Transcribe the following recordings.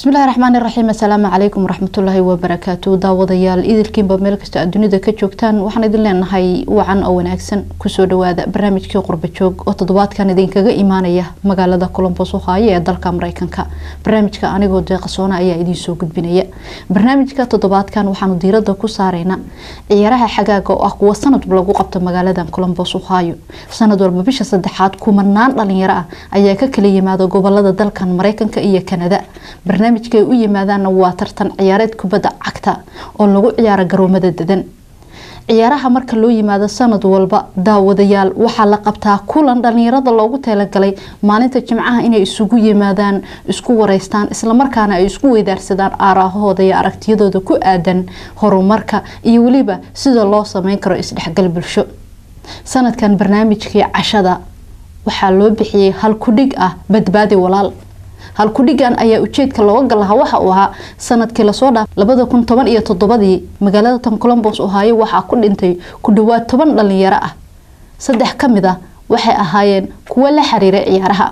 bismillahi raxmaani raxiim assalaamu calaykum waraxmatullaahi wabarakaatu daawadayaal idilkiinba meel kasta aad dunida ka joogtaan waxaan idin leenahay wacan oo wanaagsan kusoo dhawaada barnaamijkii qurba joog oo toddobaadkan idinkaga imaanaya magaalada colombos ohaayo ee dalka mareykanka barnaamijka anigoo deeqasoona ayaa idiinsoo gudbinaya barnaamijka toddobaadkan waxaanu diirada ku saareyna ciyaaraha xagaaga oo ah kuwa sanadba lagu qabto magaaladan colombos ohaayo sanad walba bisha saddexaad kumanaan dhalinyaro ah ayaa ka kala yimaada gobolada dalkan mareykanka iyo kanada barnaamijka ay u yimaadaanna waa tartan ciyaareed kubadda cagta oo lagu ciyaaro garoomada dadan ciyaaraha marka loo yimaado sanad walba daawadayaal waxaa la qabtaa kulan dhalinyarada loogu talagalay maalinta jimcaha inay isugu yimaadaan isku wareystaan islamarkaana ay isku weydaarsadaan aaraahooda iyo aragtiyadooda ku aadan horumarka iyo weliba sida loo sameyn karo isdhexgal bulsho sanadkan barnaamijkii cashada waxaa loo bixiyey hal kudhig ah badbaadi walaal halkudhigan ayaa ujeedka looga gal lahaa waxa uu ahaa sanadkii lasoo dhaaf labada kun toban iyo toddobadii magaalada tan colombos ohaayo waxaa ku dhintay ku dhawaad toban dhalinyaro ah saddex ka mid ah waxay ahaayeen kuwo la xiriiray ciyaaraha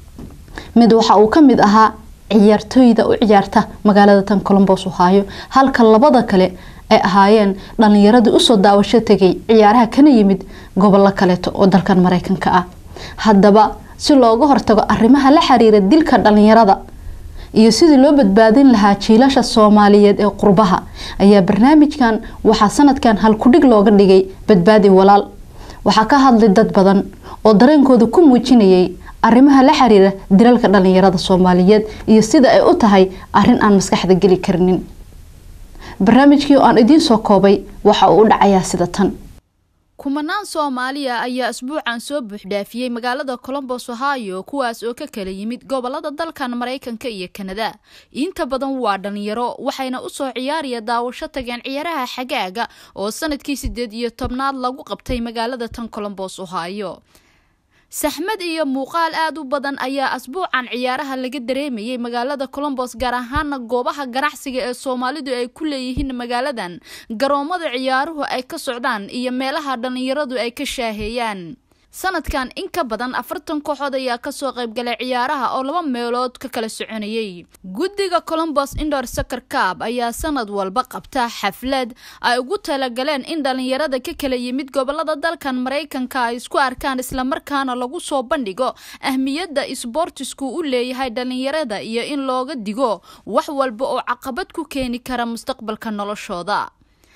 mid waxa uu ka mid ahaa ciyaartooyda u ciyaarta magaalada tan colombos ohaayo halka labada kale ay ahaayeen dhalinyaradii usoo daawasho tegay ciyaaraha kana yimid gobollo kaleeto oo dalkan mareykanka ah haddaba si looga hortago arrimaha la xiriira dilka dhalinyarada iyo sidii loo badbaadin lahaa jiilasha soomaaliyeed ee qurbaha ayaa barnaamijkan waxaa sanadkan halkudhig looga dhigay badbaadi walaal waxaa ka hadlay dad badan oo dareenkooda ku muujinayay arrimaha la xiriira dilalka dhalinyarada soomaaliyeed iyo sida ay u tahay arrin aan maskaxda geli karinin barnaamijkii oo aan idiin soo koobay waxa uu u dhacayaa sida tan kumanaan soomaaliya ayaa asbuucan soo buuxdhaafiyey magaalada colombos ohio kuwaas oo ka kala yimid gobolada dalkan maraykanka iyo kanada inta badan waa dhalinyaro waxayna usoo ciyaaraya daawasho tageen ciyaaraha xagaaga oo sanadkii sideed iyo tobnaad lagu qabtay magaalada tan colombos ohio saxmad iyo muuqaal aad u badan ayaa asbuucan ciyaaraha laga dareemayay magaalada colombos gaar ahaana goobaha ganacsiga ee soomaalidu ay ku leeyihiin magaaladan garoomada ciyaaruhu ay ka socdaan iyo meelaha dhalinyaradu ay ka shaaheeyaan sanadkan in ka badan afartan kooxood ayaa kasoo qaybgalay ciyaaraha oo laba meelood ka kala soconayay guddiga colombos indor sacar cab ayaa sanad walba qabta xaflad ay ugu talagaleen in dhalinyarada ka kala yimid gobolada dalkan maraykanka ay isku arkaan islamarkaana lagu soo bandhigo ahmiyadda isboortisku u leeyahay dhalinyarada iyo in looga digo wax walba oo caqabad ku keeni kara mustaqbalka noloshooda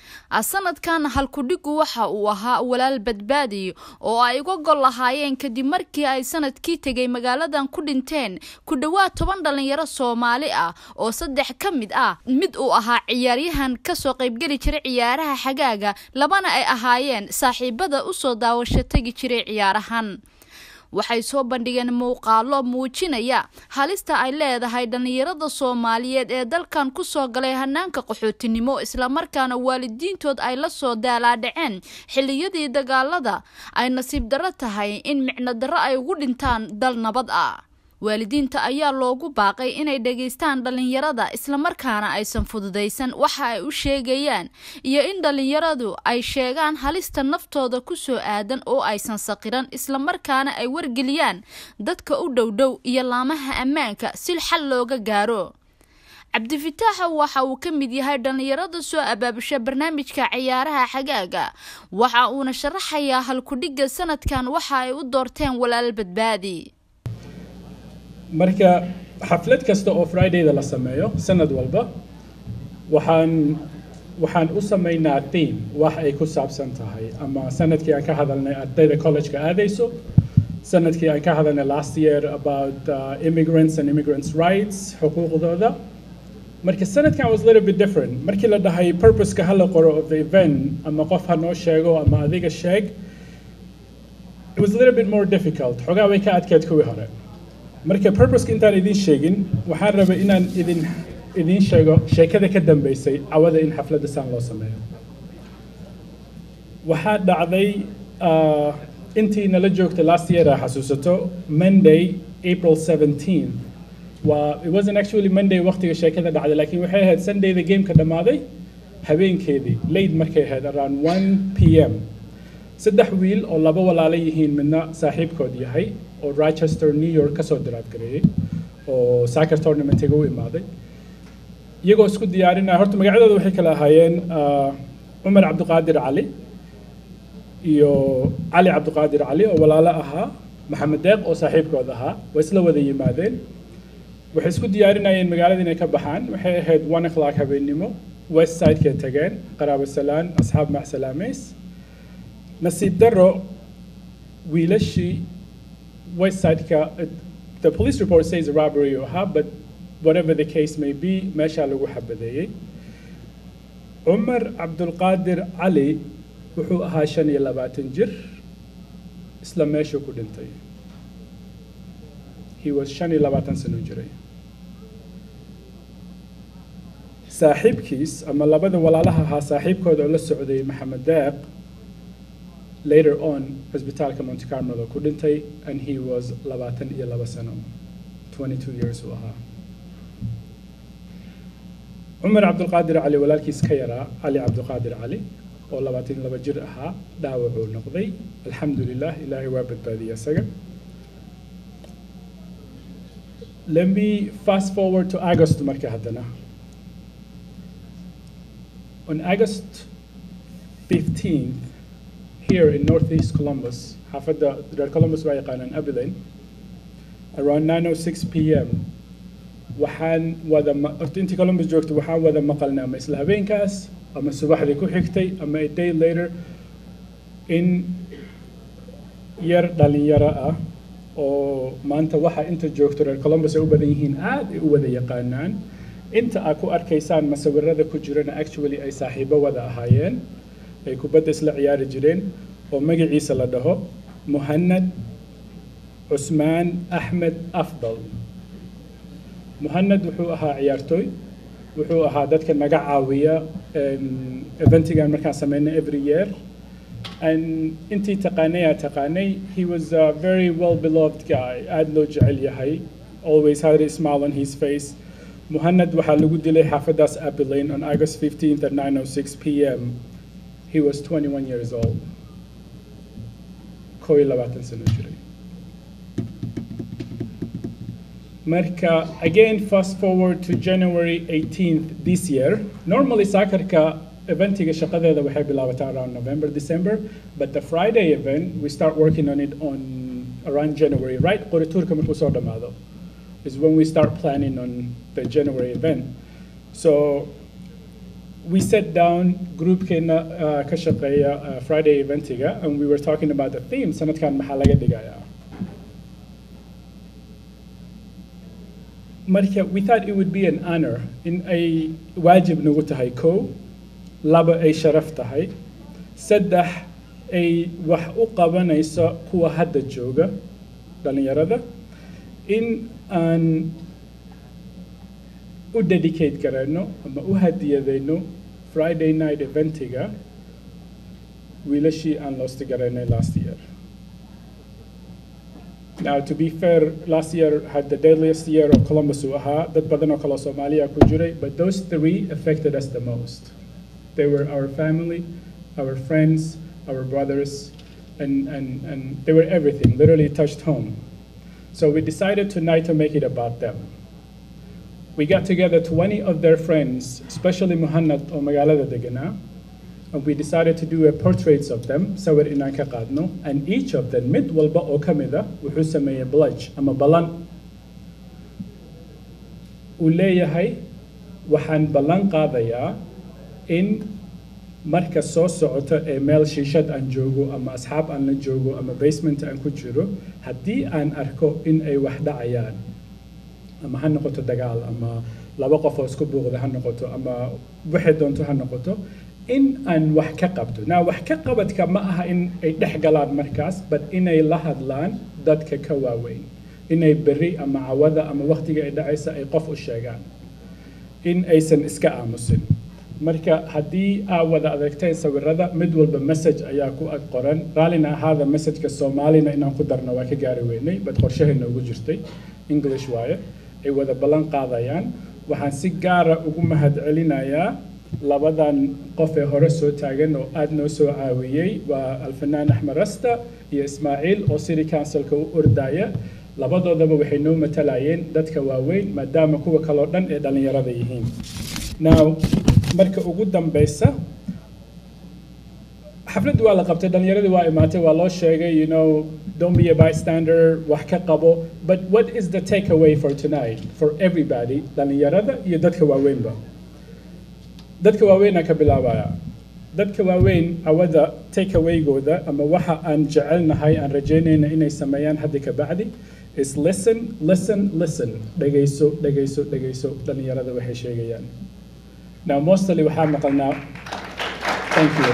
sanadkan halkudhigu waxa uu ahaa walaal badbaadi oo ay uga gol lahaayeen kadib markii ay sanadkii tegay magaaladan ku dhinteen ku dhowaad toban dhalinyaro soomaali ah oo saddex ka mid ah mid uu ahaa ciyaaryahan kasoo qaybgeli jiray ciyaaraha xagaaga labana ay ahaayeen saaxiibada usoo daawasho tegi jiray ciyaarahan waxay soo bandhigeen muuqaalo muujinaya halista ay leedahay dhalinyarada soomaaliyeed ee dalkan kusoo galay hanaanka qaxootinimo islamarkaana waalidiintood ay la soo daalaadhaceen xilliyadii dagaalada ay nasiib darro tahay in micno darro ay ugu dhintaan dal nabad ah waalidiinta ayaa loogu baaqay inay dhageystaan dhalinyarada islamarkaana aysan fududaysan waxa ay u sheegayaan iyo in dhalinyaradu ay sheegaan halista naftooda kusoo aadan oo aysan saqiran islamarkaana ay wargeliyaan dadka u dhowdhow iyo laamaha ammaanka si xal looga gaaro cabdifitaaxa waxa uu ka mid yahay dhalinyarada soo abaabusha barnaamijka ciyaaraha xagaaga waxa uuna sharaxayaa halkudhigga sanadkan waxa ay u doorteen walaal badbaadi marka xaflad kasta oo fridayda la sameeyo sanad walba waxaan waxaan u sameynaa theme wax ay ku saabsan tahay ama sanadkii aan ka hadalnay ardayda collegeka aadayso sanadkii aan ka hadalnay last year about uh, immigrants and immigrants rights xuquuqdooda marka sanadkan was a little bit different markii la dhahay purposeka hala qoro of the event ama qof ha noo sheego ama adiga sheeg it was a little bit more difficult xogaa way ka adkeed kuwii hore marka purposeka intaan idin sheegin waxaan rabay inaan idin idiin sheego sheekada ka dambeysay cawada in xafladda saan loo sameeyo waxaa dhacday intii nala joogtay last year aa xasuusato monday april 17 waa it wasn't actually monday waqtiga sheekada dhacday laakiin waxay ahayd sundayda gameka dhammaaday habeenkeedii late markay ahayd around 1 p m saddex wiil oo laba walaalo yihiin midna saaxiibkood yahay oo rochester new york kasoo daraadgareeyey oo soccer tournamentiga u imaaday iyagoo isku diyaarinaya horta magacyadooda waxay kala ahaayeen ah, cumar cabdiqaadir cali iyo cali cabdiqaadir cali oo walaalo ahaa maxamed deeq oo saaxiibkood ahaa way isla wada yimaadeen waxay isku diyaarinayeen magaalada inay ka baxaan waxay ahayd one o'clock habeennimo west sidekay tageen qaraabo salaan asxaab macsalaameys nasiib daro wiilashii west sideka the police report says a robbery uu ahaa but whatever the case may be meeshaa lagu xabadeeyey cumar cabdulqaadir cali wuxuu ahaa shan iyo labaatan jir isla meeshuu ku dhintay he was shan iyo labaatan sano jiray saaxiibkiis ama labada walaalaha ahaa saaxiibkooda oo la socday maxamed deeq later on cisbitaalka monte carmelo ku dhintay and he was labaatan iyo laba sano 22 years uu ahaa cumar cabdulqaadir cali walaalkiis ka yaraa cali cabdulqaadir cali oo labaatan iyo laba jir ahaa dhaawacuu noqday alxamdu lilah ilaahay waa badbaadiyey isaga let me fast forward to august marka haddana on august 15th here in northeast columbus xaafadda reer columbus waa yaqaanaan abilene around 9:06 p.m. waxaan wada ma- horta intii Columbus joogto waxaan wada maqalnay ama isla habeenkaas ama subaxdii ku xigtay ama a day later in yar dhalinyaro ah oo maanta waxa inta joogto reer Columbus ay u badan yihiin aad ay u wada yaqaanaan inta aad ku arkaysaan masawirada ku jirana actually ay saaxiibo wada ahaayeen ay kubadda isla ciyaari jireen oo magaciisa la dhaho muhanad cusmaan axmed afdal muhanad wuxuu ahaa ciyaartooy wuxuu ahaa dadka naga caawiya em, eventigan markaan sameynay every year and intii taqaanay aa taqaanay he was a very well beloved guy aad loo jecel yahay always had a smile on his face muhanad waxaa lagu dilay xaafadaas abilene on august 15th at 9:06 p.m. he was 21 years old kow iyo labaatan sano jiray Marka, again, fast forward to January 18th this year. Normally, soccerka eventiga shaqadeeda waxay bilaabataa around November, December, but the Friday event, we start working on it on around January, right? Qoriturka markuu soo dhamaado is when we start planning on the January event. So we sat down, groupkeena uh, ka shaqeeya uh, Friday eventiga, and we were talking about the theme, sanadkan maxaa laga dhigayaa. marka we thought it would be an honor in ay waajib nagu tahay kow laba ay sharaf tahay saddex ay wax u qabanayso kuwa hadda jooga dhalinyarada in aan u dedicate garayno ama u hadiyadayno friday night eventiga wiilashii aan loosti garaynay last year Now, to be fair, last year had the deadliest year of Columbus uu ahaa dad badan oo kale oo Soomaaliya ku jiray, but those three affected us the most. They were our family, our friends, our brothers, and, and, and they were everything, literally touched home. So we decided tonight to make it about them. We got together 20 of their friends, especially Muhannad oo magaalada deganaa, and we decided to do a portraits of them, sawir inaan ka qaadno, and each of them, mid walba oo ka mid ah, wuxuu sameeyey pledge ama ballan. Uu leeyahay, waxaan ballan qaadayaa in marka soo socoto ee meel shiishad aan joogo ama asxaab aan la joogo ama basement aan ku jiro, haddii aan arko in ay wax dhacayaan, ama ha noqoto dagaal ama laba qof oo isku buuqda ha noqoto ama waxay doonto ha noqoto in aan wax ka qabto naa wax ka qabadka ma aha in ay dhex galaan markaas but inay la hadlaan dadka ka waaweyn inay berri ama cawada ama waqtiga ay dhacaysa ay qof u sheegaan in aysan iska aamusin marka haddii aa wada adeegteen sawirada mid walba message ayaa ku ag qoran raallina ahaada messageka soomaalina inaan ku darno waa ka gaari weynay bad qorshahayna ugu jirtay english waaye ay wada ballan qaadayaan waxaan si gaara ugu mahadcelinayaa labadan qof ee hore soo taagan oo aad noo soo caawiyey waa alfanaan axmed rasta iyo ismaaciil oo city councilka u ordaya labadoodaba waxay noo matalayeen dadka waaweyn maadaama kuwa kaloo dhan ee dhallinyarada yihiin now marka ugu dambeysa xafladii waa la qabtay dhallinyaradii waa imaatay waa loo sheegay you know don't be a bystander wax ka qabo but what is the take away for tonight for everybody dhallinyarada iyo dadka waaweynba dadka waaweynaa ka bilaabaya dadka waaweyn awada take awaygooda ama waxa aan jecelnahay aan rajaynayna inay sameeyaan hadda ka bacdi is listen listen listen dhegayso dhegayso dhegayso dhallinyarada waxay sheegayaan now mostly waxaa maqalnaa thank you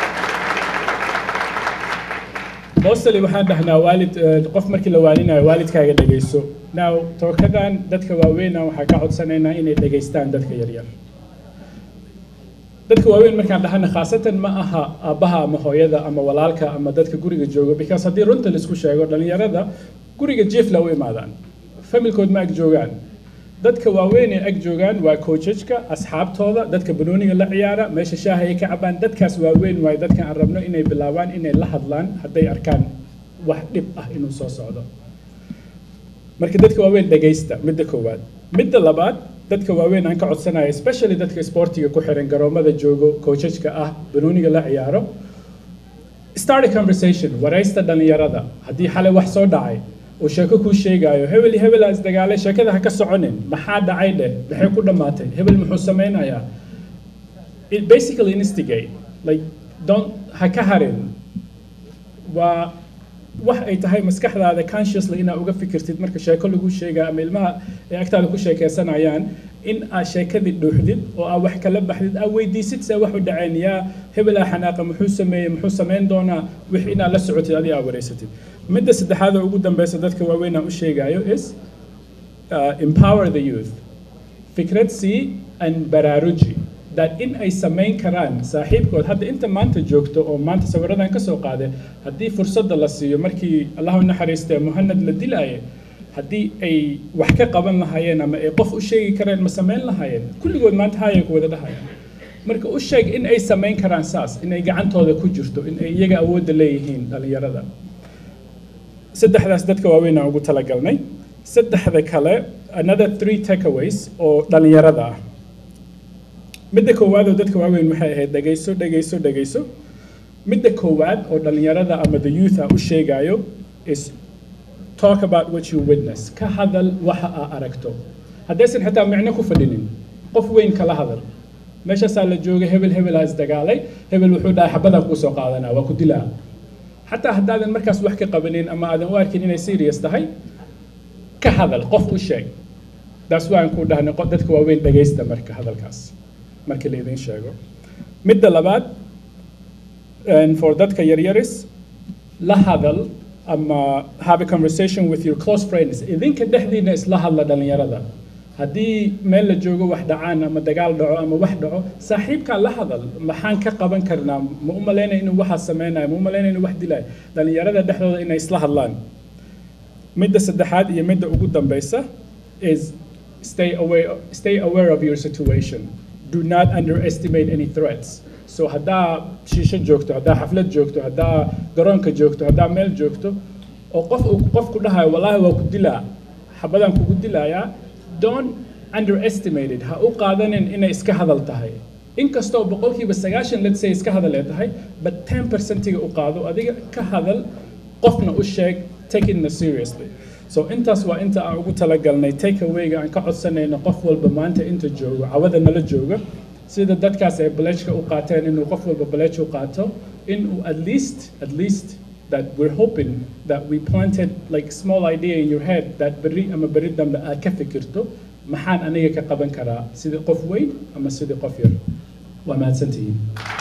mostly waxaan dhahnaa waalid qof markii la waalinayo waalidkaaga dhegayso now tookadan dadka waaweyna waxaa ka codsanaynaa inay dhegaystaan dadka yaryar dadka waaweyn markaan dhahana khaasatan ma aha aabbaha ama hooyada ama walaalka ama dadka guriga joogo because haddii runta laisku sheego dhallinyarada guriga jiefla u imaadaan familkood ma ag joogaan dadka waaweyn ee ag joogaan waa coachajka asxaabtooda dadka banooniga la ciyaara meesha shaaha ay ka cabaan dadkaas waaweyn waayo dadkan aan rabno inay bilaabaan inay la hadlaan hadday arkaan wax dhib ah inuu soo socdo marka dadka waaweyn dhegaysta midda koowaad midda labaad dadka waaweyn aan ka codsanayo especially dadka sportiga ku xiran garoomada joogo coachajka ah banooniga la ciyaaro start a conversation waraysta dhallinyarada haddii xalay wax soo dhacay oo sheeko kuu sheegaayo hebel iyo hebelaa isdagaalay sheekada ha ka soconin maxaa dhacay dheh maxay ku dhammaatay hebel muxuu sameynayaa it basically instigate like don't ha ka harin waa wax ay tahay maskaxdaada consciously inaad uga fikirtid marka sheeko lagu sheegaa ama ilmaha ay agtaada ku sheekeysanayaan in aad sheekadii dhuuxdid oo aad wax kala baxdid aad weydiisid see wax u dhaceen yaa hebelaa xanaaqa muxuu sameeyey muxuu sameyn doonaa wix inaad la socotid adiga aad wareysatid midda saddexaad oo ugu dambeysa dadka waaweyn aan u sheegayo is uh, empower the youth fikrad sii and baraaruji that in ay samayn karaan saaxiibkood hadda inta maanta joogto oo maanta sawiradan kasoo qaaday haddii fursadda la siiyo markii allahu naxariistee muhanad la dilaaye haddii ay wax ka qaban lahaayeen ama ay qof u sheegi kareen ma samayn lahaayeen kulligood maanta haayay ku wada dhahayaan marka u sheeg in ay samayn karaan saas in ay gacantooda ku jirto in ay iyaga awoodda leeyihiin dhallinyarada saddexdaas dadka waaweyn aan ugu talagalnay saddexda kale another three takeaways oo dhallinyarada ah midda koowaad oo dadka waaweyn waxay ahayd dhegayso dhegayso dhegayso midda koowaad oo dhallinyarada ama the youth ah u sheegayo is talk about what you witness ka hadal waxa aa aragto haddaysan xitaa micno ku fadhinin qof weyn kala hadal meeshaasaa la joogay hebel hebelaa isdagaalay hebel wuxuu dhahay xabadaan kuu soo qaadanaa waa ku dilaa xataa haddaadan markaas wax ka qabanin ama aadan u arkin inay serious tahay ka hadal qof u sheeg taas waan ku dhahnay dadka waaweyn dhegaysta marka hadalkaas markii la idin sheego midda labaad for dadka yaryaris la hadal ama have a conversation with your close friends idinka dhexdiina isla hadla dhallinyarada haddii meel la joogo wax dhacaan ama dagaal dhaco ama wax dhaco saaxiibkaa la hadal maxaan ka qaban karnaa ma u malaynaya inuu waxaas sameynayo ma u malaynaya inuu wax dilayo dhallinyarada dhexdooda inay isla hadlaan midda saddexaad iyo midda ugu dambeysa is stay aware, stay aware of your situation do not underestimate any threats so haddaa shiisho joogto haddaa xaflad joogto haddaa garoonka joogto haddaa meel joogto oo qof uu qof ku dhahayo wallaahi waa ku dilaa xabadaan kugu dilayaa don't underestimate it ha u qaadanin inay iska hadal tahay inkastoo boqolkiiba sagaashan let's say iska hadal ee tahay but ten percentiga u qaado adiga ka hadal qofna u sheeg take it seriously so intaas waa inta aan ugu talagalnay take awayga aan ka codsanayno qof walba maanta inta joogo cawada nala jooga sida dadkaas ay balejka u qaateen inuu qof walba balej u qaato inuu at least at least that we're hoping that we planted like small idea in your head that berri ama berri dambe aad ka fikirto maxaan aniga ka qaban karaa sidii qof weyn ama sidii qof yar waa mahadsantihiin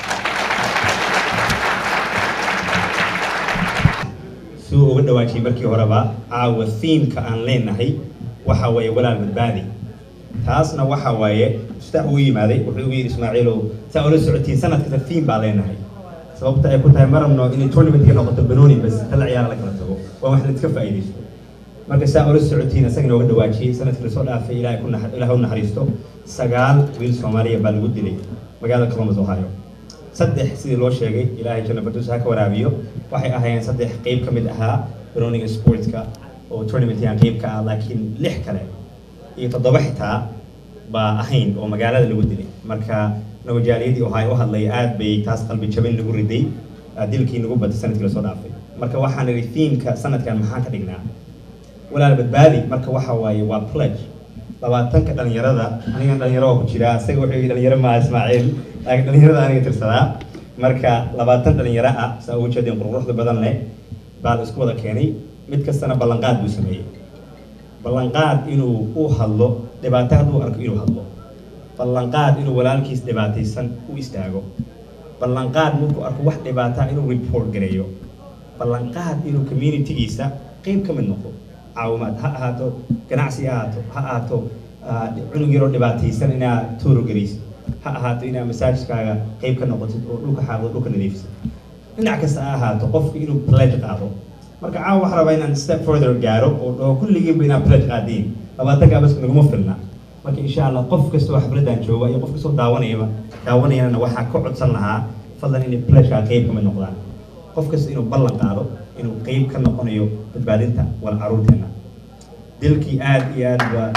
suu uga dhawaajiyay markii horeba caawa thiimka aan leenahay waxa waaye walaal badbaadi taasna waxa waaye ustax uu yimaaday wuxuu ugu yidhi ismaaciilow saa ula socotiin sanad kasta thiim baa leenahay sababta ay ku tahay ma rabno inay tournamentka noqoto banooni bas kala ciyaara la kala tago waa wax la iska faa'iidaysto marka saa ula socotiin isaga inooga dhawaajiyey sanadkii lasoo dhaafay ilaahay ku nax ilaahay u naxariisto sagaal wiil soomaaliya baa lagu dilay magaalada columbus ohio saddex sidii loo sheegay ilaahay janna farduus ha ka waraabiyo waxay ahaayeen saddex qeyb ka mid ahaa banooniga sportska oo tournamentyaan qeyb ka ah laakiin lix kale iyo toddoba xitaa baa ahayn oo magaalada lagu dilay marka nabajaaliyadii ohay u hadlay aad bay taas qalbi jabin lagu riday dilkii nagu batay sanadkii lasoo dhaafay marka waxaan idhi themeka sanadkan maxaan ka dhignaa walaal badbaadi marka waxa waaye waa pledge labaatanka dhalinyarada aniga dhalinyaro waa ku jiraa isaga wuxuu yidhi dhalinyaro maa ismaaciil laakiin dhalinyarada aniga tirsadaa marka labaatan dhalinyaro ah saa ugu jeedeen quruxda badan leh baa la isku wada keenay mid kastana ballanqaad buu sameeyey ballanqaad inuu u hadlo dhibaato hadduu arko inuu hadlo ballanqaad inuu walaalkiis dhibaataysan u istaago ballanqaad markuu arko wax dhibaataa inuu report gareeyo ballanqaad inuu communitygiisa qeyb ka mid noqdo caawimaad ha ahaato ganacsi ha ahaato ha ahaato cunug yaroo dhibaataysan inaad tooro garaysid ha ahaato inaad masaajidkaaga qeyb ka noqotid oo dhulka xaaqdo dhulka nadiifisid dhinac kasta ha ahaato qofka inuu pledge qaado marka caawa waxaa rabaa inaan step further gaaro oo dhaho kulligiinba inaad pledge qaadiin labaatankaa bas naguma filna marka insha allah qof kasta oo xafladaan jooga iyo qof kastoo daawanayaba daawanayana waxaa ka codsan lahaa fadlan inay pledgekaa qeyb kamid noqdaan qof kasta inuu ballan qaado inuu qeyb ka noqonayo badbaadinta wal caruurteena dilkii aad iyo aad waa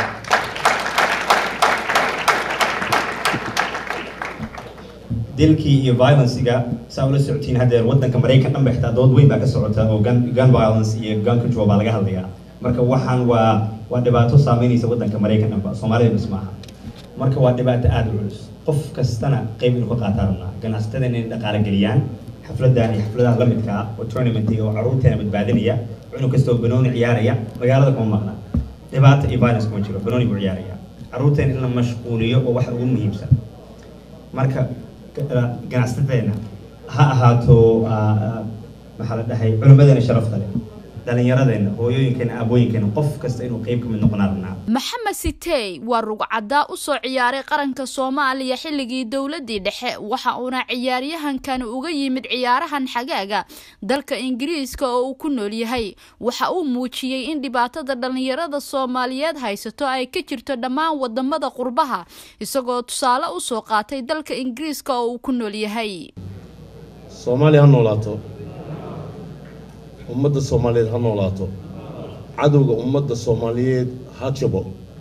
dilkii iyo violencega saa ula socotiin haddeer waddanka maraykan dhan ba xitaa dood weyn baa ka socota oo gun gun violence iyo gun control baa laga hadlayaa marka waxaan waa waa dhibaato saameynaysa waddanka maraykan dhanba soomaalida bis maaha marka waa dhibaato aada u culus qof kastana qeyb inuu ka qaataa rabnaa ganacsatada inay dhaqaale geliyaan xafladan iyo xafladaha la midka ah oo tournamentiga oo caruurteena badbaadinaya cunug kastoo banooni ciyaaraya magaalada kuma maqna dhibaato iyo violence kuma jiro banooni buu ciyaaraya caruurteena in la mashquuliyo oo waxa ugu muhiimsan marka ganacsateena ha ahaato maxaa la dhahay culimmadeena sharafta leh dhalinyaradeenna hooyooyinkeena aabooyinkeena qof kasta inuu qeyb ka mid noqonaa rabnaa maxamed sitey waa rugcaddaa u soo ciyaaray qaranka soomaaliya xilligii dowladii dhexe waxa uuna ciyaaryahankani uga yimid ciyaarahan xagaaga dalka ingiriiska oo uu ku nool yahay waxa uu muujiyey in dhibaatada dhallinyarada soomaaliyeed haysato ay ka jirto dhammaan wadamada qurbaha isagoo tusaale usoo qaatay dalka ingiriiska oo uu ku nool yahay soomaaliya ha noolaato ummadda soomaaliyeed ha noolaato cadowga ummadda soomaaliyeed ha jabo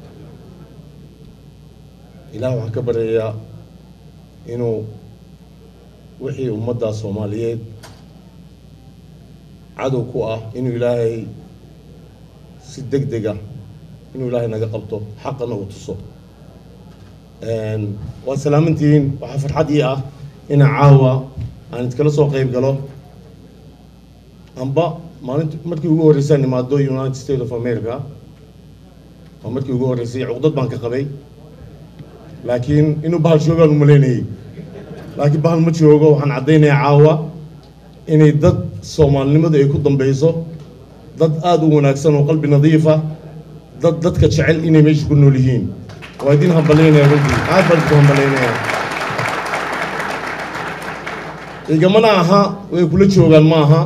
ilaah waxaan ka baryayaa inuu wixii ummadda soomaaliyeed cadow ku ah inuu ilaahay si deg dega inuu ilaahay naga qabto xaqana uu tuso waa salaamantihiin waxaa farxad ii ah ina caawa aan idkala soo qeyb galo amba maalinta markii ugu horreysaan imaado united states of america waa markii ugu horreysay cuqdad baan ka qabay laakiin inuu bahal joogaan umaleynayay laakiin bahal ma joogo waxaan caddaynayaa caawa inay dad soomaalinimadu ay ku dambeyso dad aada u wanaagsan oo qalbi nadiifa dad dadka jecel inay meesha ku nool yihiin waa idin hambalaynaya runtii aad baan idinku hambalaynaya igamana aha way kula joogaan ma aha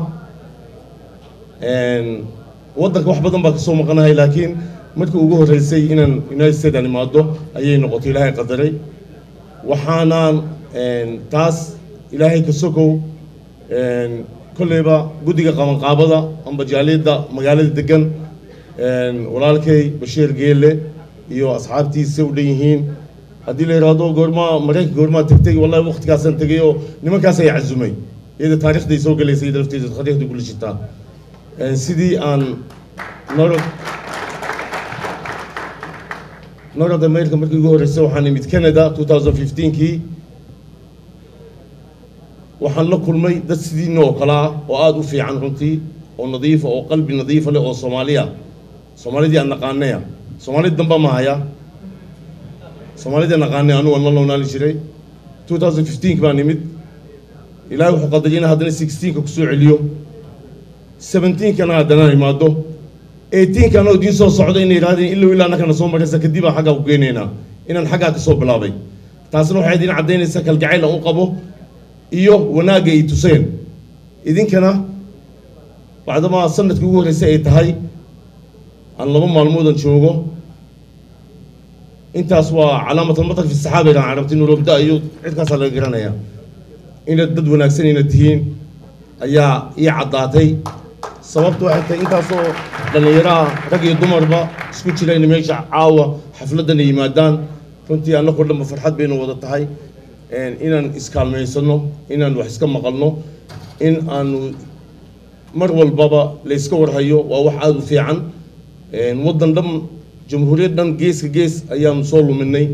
waddanka wax badan baa kasoo maqanahay laakiin markii ugu horreysay inaan united states aan imaado ayay noqotay ilaahay qadaray waxaanaan taas ilaahay ka sokow kolleyba guddiga qabanqaabada amba jaaliyadda magaalada degan walaalkay bashiir geelle iyo asxaabtiisa u dhan yihiin haddii la yidhaahdo goormaa maraykanka goormaa tegtay wallahi waqtigaasaan tegay oo nimankaas ay cazumay iyada taarikhday soo gelaysay iyada lafteeda taariikhday kula jirtaa sidii aan norod north america markii ugu horreysay waxaan imid canada two thousand fifteenkii waxaan la kulmay dad sidiina oo kale ah oo aada u fiican runtii oo nadiifa oo qalbi nadiifa leh oo soomaaliya soomaalidii aan naqaanaya soomaalida damba ma haya soomaalidii naqaanay anu waan la noonaali jiray two thousand fifteenki baan imid ilaahay wuxuu qadaray in haddana sixteenka kusoo celiyo seventeenkana haddana imaado eighteenka anoo idiin soo socda inay yidhahdeen ilow ilaa annakana soo maraysa kadib aan xaggaa ku geynaynaa inaan xaggaa ka soo bilaabay taasna waxay idin caddaynaysaa kalgacayl aan u qabo iyo wanaagga ay tuseen idinkana bacdamaa sanadkii ugu horreysay ay tahay aan laba maalmoodan joogo intaas waa calaamatulmatar fi saxaaba idhaan carabti nurobda iyo cidkaasaa laga garanaya inaad dad wanaagsan inaad tihiin ayaa ii caddaatay sababtu waxay tahay intaasoo dhallinyaraha rag iyo dumarba isku jira in meesha caawa xafladana yimaadaan runtii annagoo dhanba farxad baynu wada tahay inaan iskaalmaysano inaan wax iska maqalno in aanu mar walbaba layska warhayo waa wax aada u fiican waddan dhan jamhuuriyad dhan geeska gees ayaanu soo luminay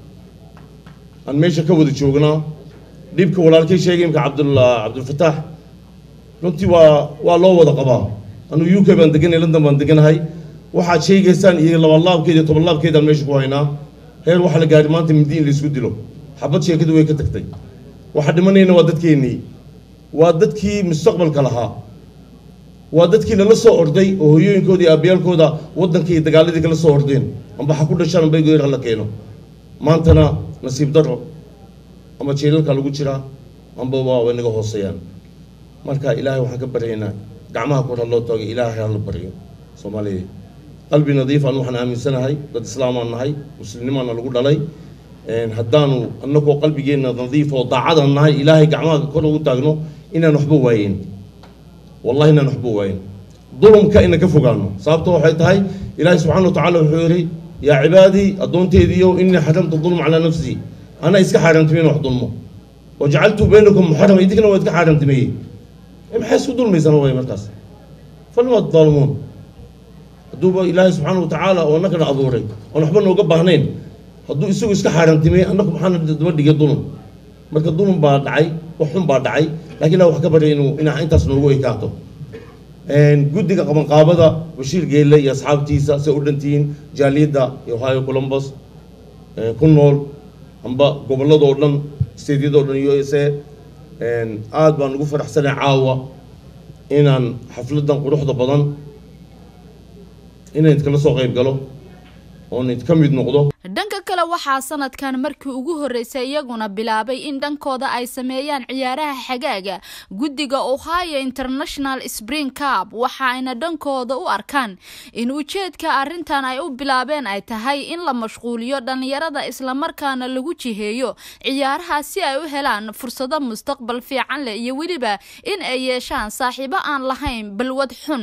aan meesha ka wada joognaa dhibka walaalkay sheegay imka cabdul cabdulfataax runtii waa waa loo wada qabaa anuu u k baan deganay london baan deganahay waxaad sheegaysaan iyo labanlaabkeeda iyo tobanlaabkeedaan meesha ku haynaa heer waxaa la gaari maanta mindi in laysku dilo xabad sheekadu way ka tagtay waxa dhimanayna waa dadkeennii waa dadkii mustaqbalka lahaa waa dadkii lala soo orday oo hoyooyinkooda iyo aabiyaalkooda waddanka iyo dagaaladii kala soo ordeen amba ha ku dhashaan amba goyr hala keeno maantana nasiib daro ama jeelalka lagu jiraa amba waa naga hooseeyaan marka ilaahay waxaan ka baryaynaa gacmaha kor ha loo taago ilaahay ha la baryo soomaaliya qalbi nadiif aan waxaan aaminsanahay dad islaamaan nahay muslimnimaana lagu dhalay haddaanu annagoo qalbigeenna nadiif oo daacadaan nahay ilaahay gacmaha kor ugu taagno inaan waxba waayen wallahi inaan waxba waayen dulumka ina ka fogaano sababto waxay tahay ilaahay subxaana wa tacaala wuxuu yidhi yaa cibaadii addoonteediiyo inii xaramtu dulma calaa nafsii anaa iska xaaraantimeen wax dulmo wajacaltu baynakum muxarama idinkana waa iska xaaraantimeeyey maxay isku dulmaysaan way markaas falma tadaalumuun hadduuba ilaahay subxaana wa tacaala oo annagana abuuray oon waxba nooga baahnayn hadduu isagu iska xaaraantimey annagu maxaana daba dhigay dulum marka dulum baa dhacay wax xun baa dhacay laakiin ilaah wax ka baryay inuu inaa intaas noogu ekaato guddiga qabanqaabada bashiir geelle iyo asxaabtiisa say u dhantihiin jaaliyadda ohio columbus ku nool amba gobolladoo dhan steedyadoo dhan u s a aada baan ugu faraxsanay caawa inaan xafladdan quruxda badan inaan idkala soo qayb galo oon idka mid noqdo dhanka kale waxaa sanadkan markii ugu horreysay iyaguna bilaabay in dhankooda ay sameeyaan ciyaaraha xagaaga guddiga ohio international spring cup waxaayna dhankooda u arkaan in ujeedka arrintan ay u bilaabeen ay tahay in la mashquuliyo dhallinyarada islamarkaana lagu jiheeyo ciyaaraha si ay u helaan fursado mustaqbal fiican leh iyo weliba in ay yeeshaan saaxiibo aan lahayn balwad xun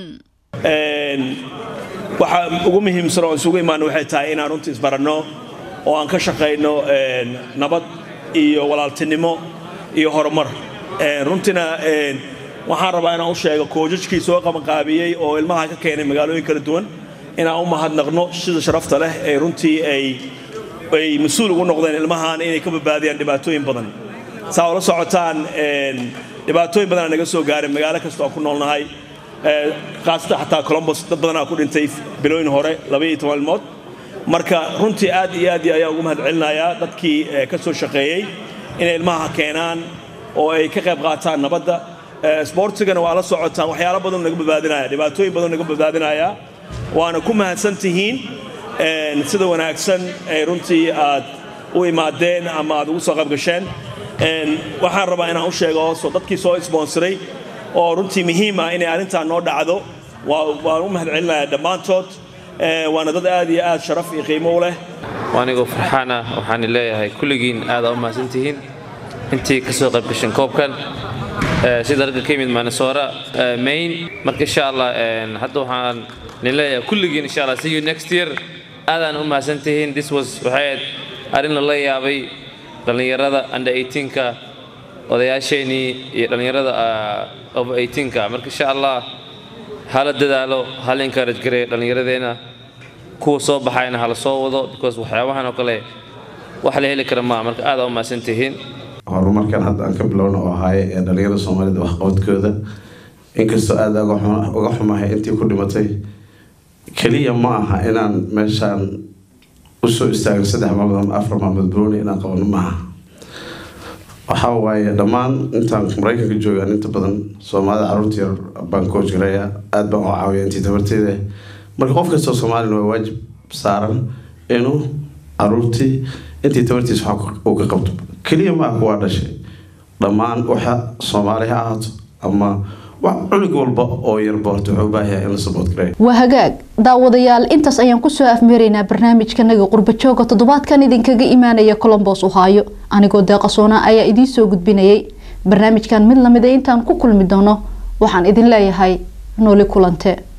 waxa ugu muhiimsan oo isugu imaano waxay tahay inaan runtii isbaranno oo aan ka shaqayno nabad iyo walaaltinimo iyo horumar runtiina waxaan rabaa inaan u sheego koojajkii soo qabanqaabiyey oo ilmaha ka keenay magaalooyin kala duwan inaan u mahadnaqno sida sharafta leh ee runtii ay ay mas-uul ugu noqdeen ilmahan inay ka badbaadiyaan dhibaatooyin badan saa ula socotaan dhibaatooyin badanaa naga soo gaaray magaalo kasta oo ku noolnahay khaasatan xataa colombos dad badanaa ku dhintay bilooyin hore labaiyo toban ilmood marka runtii aad iyo aad ayaa ugu mahad celinayaa dadkii ka soo shaqeeyey inay ilmaha keenaan oo ay ka qayb qaataan nabadda sboortigana waa la socotaan waxyaalo badan naga badbaadinaya dhibaatooyin badan naga badbaadinaya waana ku mahadsan tihiin sida wanaagsan ee runtii aad u imaadeen ama aad ugu soo qayb gasheen waxaan rabaa inaan u sheego hoosoo dadkii soo sponsoray oo runtii muhiim ah inay arrintan noo dhacdo waan u mahad celinayaa dhammaantood waana dad aad iyo aad sharaf iyo qiimo u leh anigoo farxaan ah waxaan leeyahay kulligiin aada u mahadsantihiin intii ka soo qayb gashan koobkan sida ragga ka yimid manesoora main marka insha allah hadda waxaan nin leeyahay kulligiin insha allah see you next year aadaan u mahadsantihiin this was waxay ahayd arrin lala yaabay dhallinyarada under 18ka odayaasheenii iyo dhallinyarada over 18ka marka insha allah hala dadaalo hala encourage gareeyo dhallinyaradeenna kuwa soo baxayna hala soo wado because waxyaabahan oo kale wax la heli kara maa marka aada u mahadsan tihiin horumarkan hadda aan ka bilowna oo ahaay ee dhallinyarada soomaalida waxqabadkooda inkastoo aada uga xumahay intii ku dhimatay keliya ma aha inaan meeshaan usoo istaagno saddex maalmood ama afar maalmood booni inaan qabano maaha waxaa waaye dhammaan intaan maraykanka joogaan inta badan soomaalida caruurta yar baan coach gareeya aada baan u caawiya intii tabarteeda marka qof kastoo soomaalina waa waajib saaran inuu caruurtii intii tabartiis wax uu ka qabto keliya maaha kuwaa dhashay dhammaan waxa soomaali ha ahaato ama cunug walba oo yarba horta wuxuu u baahan yahay in la support gareeyo waa hagaag daawadayaal intaas ayaan kusoo afmeeraynaa barnaamijkanaga qurbajooga toddobaadkan idinkaga imaanaya colombos ohaayo anigoo deeqasoona ayaa idiin soo gudbinayay barnaamijkan mid lamida intaan ku kulmi doono waxaan idin leeyahay nooli kulante